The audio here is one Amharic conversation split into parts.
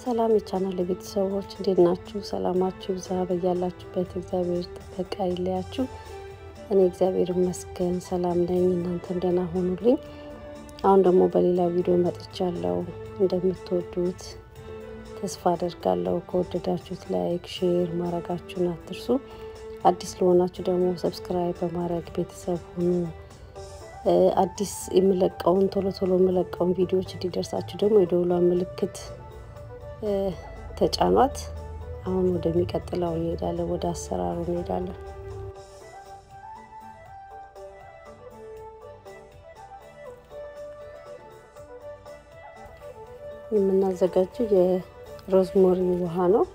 ሰላም የቻናል ቤተሰቦች እንዴት ናችሁ? ሰላማችሁ ይብዛ በያላችሁበት። እግዚአብሔር ጥበቃ ይለያችሁ። እኔ እግዚአብሔር ይመስገን ሰላም ነኝ። እናንተም ደህና ሆኑልኝ። አሁን ደግሞ በሌላ ቪዲዮ መጥቻለሁ። እንደምትወዱት ተስፋ አደርጋለሁ። ከወደዳችሁት ላይክ፣ ሼር ማድረጋችሁን አትርሱ። አዲስ ለሆናችሁ ደግሞ ሰብስክራይብ በማድረግ ቤተሰብ ሁኑ። አዲስ የምለቀውን ቶሎ ቶሎ የምለቀውን ቪዲዮዎች እንዲደርሳችሁ ደግሞ የደውሏን ምልክት ተጫኗት። አሁን ወደሚቀጥለው እንሄዳለን፣ ወደ አሰራሩ እንሄዳለን። የምናዘጋጀው የሮዝሞሪ ውሃ ነው።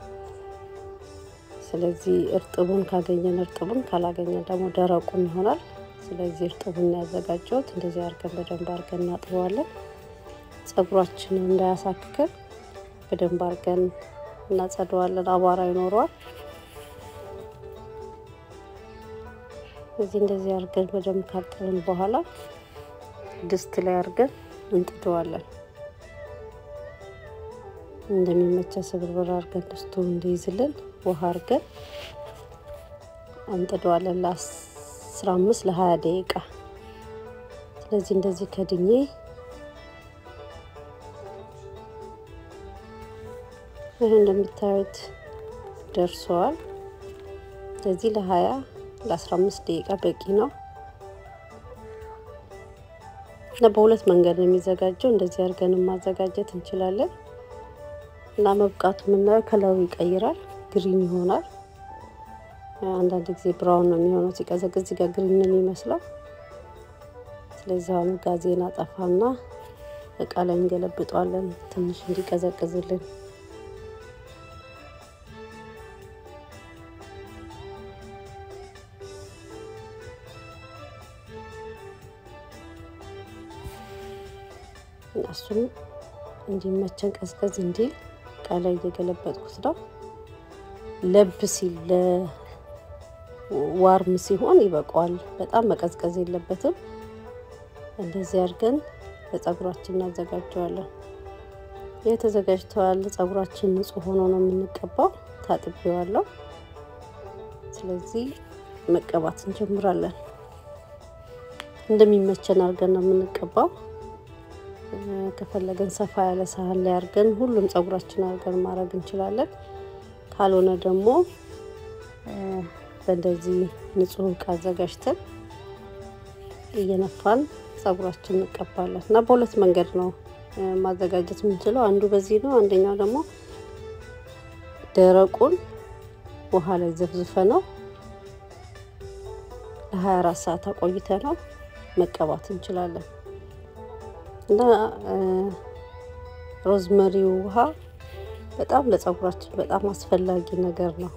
ስለዚህ እርጥቡን ካገኘን እርጥቡን ካላገኘን ደግሞ ደረቁን ይሆናል። ስለዚህ እርጥቡን ያዘጋጀሁት እንደዚህ አድርገን በደንብ አድርገን እናጥበዋለን። ጸጉራችንን እንዳያሳክከን በደንብ አድርገን እናጸደዋለን። አቧራ ይኖረዋል። እዚህ እንደዚህ አድርገን በደንብ ካጠብን በኋላ ድስት ላይ አድርገን እንጥደዋለን። እንደሚመቸ ስብርብር አድርገን ድስቱ እንዲይዝልን ውሃ አድርገን እንጥደዋለን ለአስራ አምስት ለሀያ ደቂቃ። ስለዚህ እንደዚህ ከድኜ ይህ እንደምታዩት ደርሰዋል። ስለዚህ ለሀያ ለአስራ አምስት ደቂቃ በቂ ነው እና በሁለት መንገድ ነው የሚዘጋጀው። እንደዚህ አድርገን ማዘጋጀት እንችላለን እና መብቃቱ የምናየው ከለሩ ይቀይራል፣ ግሪን ይሆናል። አንዳንድ ጊዜ ብራውን ነው የሚሆነው ሲቀዘቅዝ፣ እዚህ ጋር ግሪን ነው የሚመስለው። ስለዚህ አሁን ጋዜን አጠፋና እቃ ላይ እንገለብጠዋለን ትንሽ እንዲቀዘቅዝልን እሱም እንዲመቸን ቀዝቀዝ እንዲል ቃላይ እየገለበጥኩት ነው። ለብ ሲል ለዋርም ሲሆን ይበቃዋል። በጣም መቀዝቀዝ የለበትም። እንደዚህ አድርገን ለጸጉራችን እናዘጋጀዋለን። ይህ ተዘጋጅተዋል። ጸጉራችን ንጹህ ሆኖ ነው የምንቀባው። ታጥቤዋለሁ። ስለዚህ መቀባት እንጀምራለን። እንደሚመቸን አድርገን ነው የምንቀባው። ከፈለገን ሰፋ ያለ ሳህን ላይ አድርገን ሁሉም ጸጉራችን አድርገን ማድረግ እንችላለን። ካልሆነ ደግሞ በእንደዚህ ንጹህ እቃ አዘጋጅተን እየነፋን ጸጉራችን እንቀባለን እና በሁለት መንገድ ነው ማዘጋጀት የምንችለው። አንዱ በዚህ ነው። አንደኛው ደግሞ ደረቁን ውሃ ላይ ዘፍዝፈ ነው ለ24 ሰዓት አቆይተ ነው መቀባት እንችላለን። እና ሮዝመሪው ውሃ በጣም ለጸጉራችን በጣም አስፈላጊ ነገር ነው።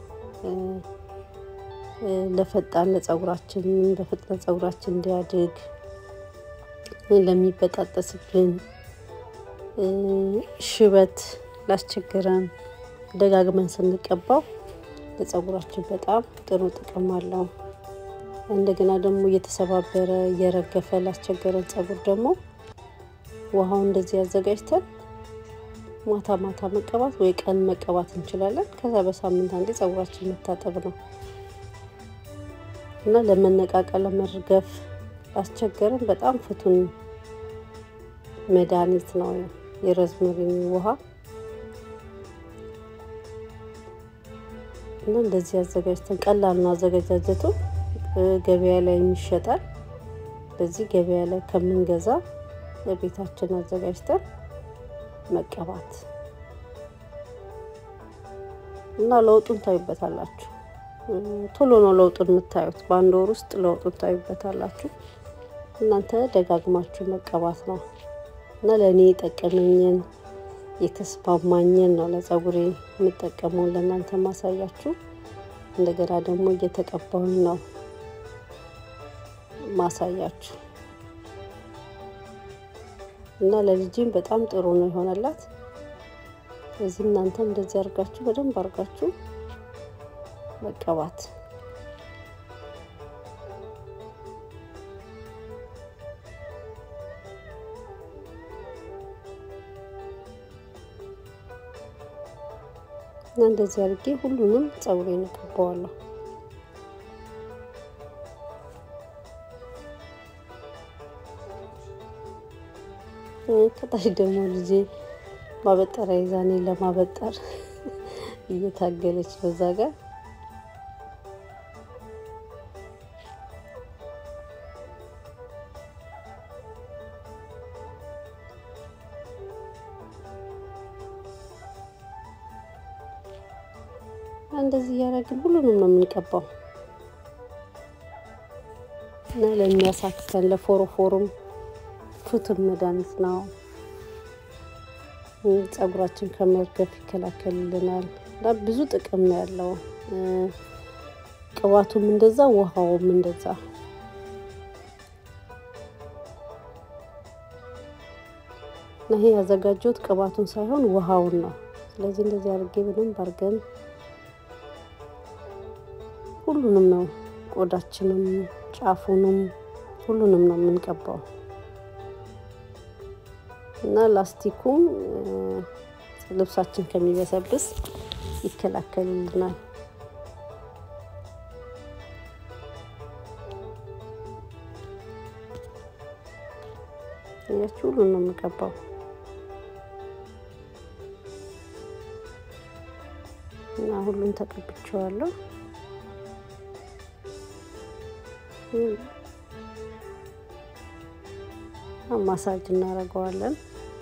ለፈጣን ለጸጉራችን በፍጥነት ጸጉራችን እንዲያድግ ለሚበጣጠስብን ሽበት ላስቸግረን ደጋግመን ስንቀባው ለጸጉራችን በጣም ጥሩ ጥቅም አለው። እንደገና ደግሞ እየተሰባበረ እየረገፈ ላስቸገረን ጸጉር ደግሞ ውሃውን እንደዚህ ያዘጋጅተን ማታ ማታ መቀባት ወይ ቀን መቀባት እንችላለን። ከዛ በሳምንት አንዴ ጸጉራችን መታጠብ ነው እና ለመነቃቀል ለመርገፍ ላስቸገረን በጣም ፍቱን መድኃኒት ነው የሮዝመሪ ውሃ እና እንደዚህ አዘጋጅተን ቀላል ነው አዘገጃጀቱ። ገበያ ላይ ይሸጣል። በዚህ ገበያ ላይ ከምንገዛ ለቤታችን አዘጋጅተን መቀባት እና ለውጡን ታዩበታላችሁ። ቶሎ ነው ለውጡን የምታዩት። በአንድ ወር ውስጥ ለውጡን ታዩበታላችሁ። እናንተ ደጋግማችሁ መቀባት ነው እና ለእኔ የጠቀመኝን የተስማማኝን ነው ለጸጉሬ የምጠቀመውን ለእናንተ ማሳያችሁ። እንደገና ደግሞ እየተቀባሁኝ ነው ማሳያችሁ እና ለልጅም በጣም ጥሩ ነው የሆነላት። እዚህ እናንተም እንደዚህ አድርጋችሁ በደንብ አድርጋችሁ መቀባት እና እንደዚህ አድርጌ ሁሉንም ፀጉሬን እቀባዋለሁ። ከታች ደግሞ ልጄ ማበጠሪያ ይዛ እኔን ለማበጠር እየታገለች በዛ ጋር እንደዚህ እያደረግን ሁሉንም ነው የምንቀባው እና ለሚያሳክከን ለፎሮፎሩም ፍቱን መድኃኒት ነው። ፀጉራችን ከመርገፍ ይከላከልልናል እና ብዙ ጥቅም ነው ያለው። ቅባቱም እንደዛ፣ ውሃውም እንደዛ። እና ይሄ ያዘጋጀሁት ቅባቱን ሳይሆን ውሃውን ነው። ስለዚህ እንደዚህ አድርጌ በደንብ አድርገን ሁሉንም ነው ቆዳችንም ጫፉንም ሁሉንም ነው የምንቀባው እና ላስቲኩም ልብሳችን ከሚበሰብስ ይከላከልልናል። ያችሁ ሁሉን ነው የምቀባው እና ሁሉን ተቀብቼዋለሁ። ማሳጅ እናደርገዋለን።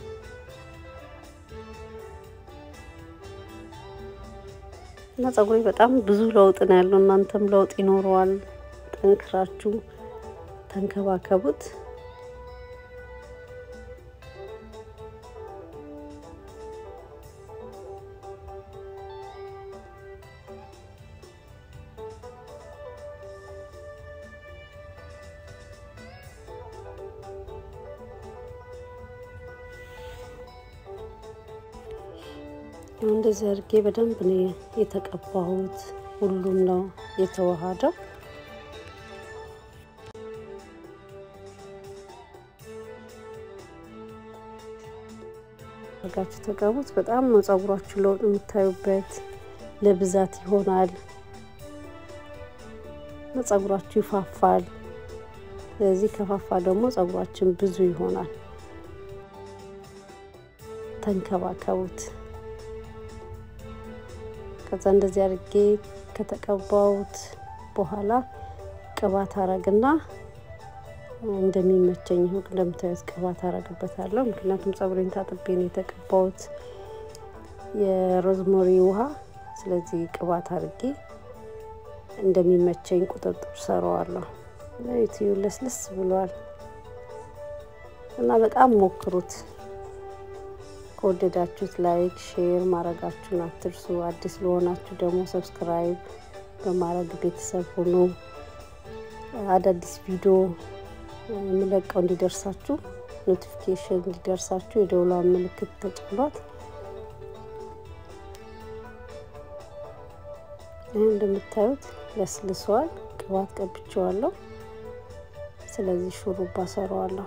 እና ፀጉሬ በጣም ብዙ ለውጥ ነው ያለው። እናንተም ለውጥ ይኖረዋል። ጠንክራችሁ ተንከባከቡት። እንደዚህ አድርጌ በደንብ ነው የተቀባሁት። ሁሉም ነው የተዋሃደው። አድርጋችሁ ተቀቡት። በጣም ነው ፀጉራችሁ ለውጥ የምታዩበት። ለብዛት ይሆናል፣ ፀጉራችሁ ይፋፋል። ስለዚህ ከፋፋ ደግሞ ፀጉራችን ብዙ ይሆናል። ተንከባከቡት። ከዛ እንደዚህ አድርጌ ከተቀባሁት በኋላ ቅባት አረግና እንደሚመቸኝ ይሁን እንደምታዩት ቅባት አረግበታለሁ። ምክንያቱም ፀጉሬን ታጥቤ ነው የተቀባሁት የሮዝሞሪ ውሃ። ስለዚህ ቅባት አድርጌ እንደሚመቸኝ ቁጥጥር ሰራዋለሁ። ዩቲዩ ለስልስ ብሏል እና በጣም ሞክሩት። ከወደዳችሁት ላይክ፣ ሼር ማድረጋችሁን አትርሱ። አዲስ ለሆናችሁ ደግሞ ሰብስክራይብ በማድረግ ቤተሰብ ሁኑ። አዳዲስ ቪዲዮ የምለቀው እንዲደርሳችሁ ኖቲፊኬሽን እንዲደርሳችሁ የደውሏን ምልክት ተጭኗት። ይህ እንደምታዩት ለስልሷል። ቅባት ቀብቼዋለሁ። ስለዚህ ሹሩባ ሰራዋለሁ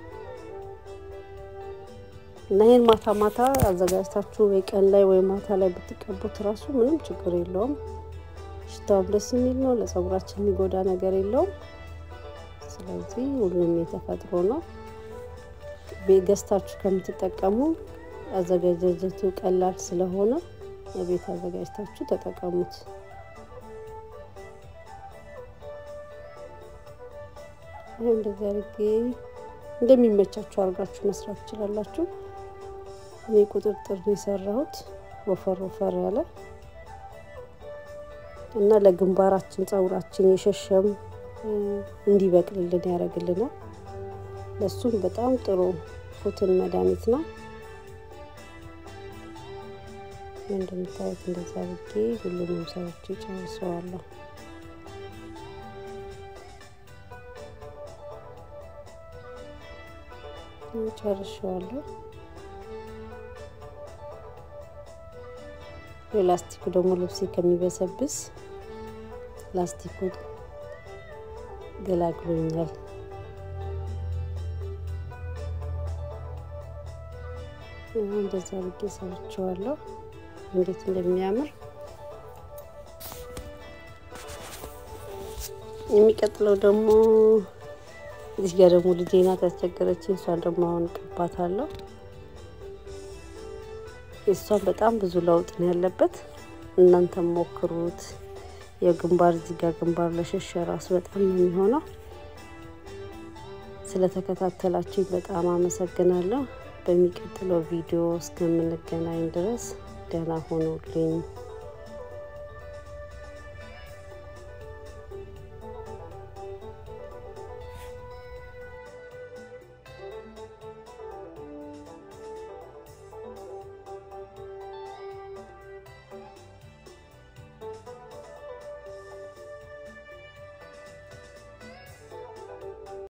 እና ይህን ማታ ማታ አዘጋጅታችሁ ወይ ቀን ላይ ወይ ማታ ላይ ብትቀቡት እራሱ ምንም ችግር የለውም። ሽታውም ደስ የሚል ነው። ለፀጉራችን የሚጎዳ ነገር የለውም። ስለዚህ ሁሉም የተፈጥሮ ነው። ገዝታችሁ ከምትጠቀሙ አዘጋጃጀቱ ቀላል ስለሆነ በቤት አዘጋጅታችሁ ተጠቀሙት። ይህ እንደዚህ አድርጌ እንደሚመቻችሁ አድርጋችሁ መስራት ትችላላችሁ። እኔ ቁጥጥር ነው የሰራሁት ወፈር ወፈር ያለ እና ለግንባራችን ፀጉራችን የሸሸም እንዲበቅልልን ያደርግልናል። ለሱም በጣም ጥሩ ፉትን መድኃኒት ነው። እንደምታዩት እንደዛ አድርጌ ሁሉንም ሰዎች ጨርሰዋለሁ። ጨርሸዋለሁ። የላስቲኩ ደግሞ ልብሴ ከሚበሰብስ ላስቲኩ ገላግሎኛል። እንደዛ አድርጌ ሰርቼዋለሁ። እንዴት እንደሚያምር የሚቀጥለው ደግሞ እዚህ ጋር ደግሞ ልጄ ናት ያስቸገረችኝ። እሷን ደግሞ አሁን እቀባታለሁ። የእሷን በጣም ብዙ ለውጥ ነው ያለበት። እናንተም ሞክሩት። የግንባር እዚህ ጋር ግንባር ለሸሸ ራሱ በጣም ነው የሚሆነው። ስለተከታተላችሁኝ በጣም አመሰግናለሁ። በሚቀጥለው ቪዲዮ እስከምንገናኝ ድረስ ደህና ሆኑልኝ።